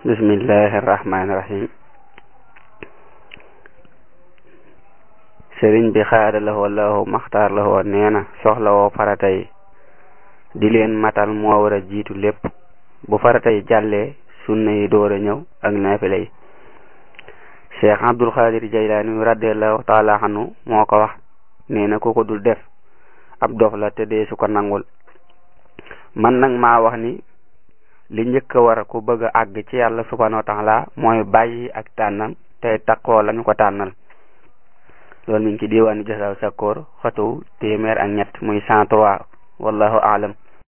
bismillahi irrahmani irrahim sëriñ bi xaada lahoo lahu maxtaar lahoo nee na soxla woo farata yi di leen matal moo war a jiitu lépp bu farata yi jàllee sunna yi door a ñëw ak naafila yi cheikh abdul xaadir jaylaani radiallahu taala anhu moo ko wax nee na ku ko dul def ab dof la te dee su ko nangul man nag maa wax ni li njëkk a war ku bëgg a àgg ci yàlla subhanahu wa taala mooy bàyyi ak tànnam tey taqoo lañu ko tànnal loolu mi ngi ci diwaanu jasaaw sakkoor xatu téeméer ak ñett muy cent trois wallahu aalam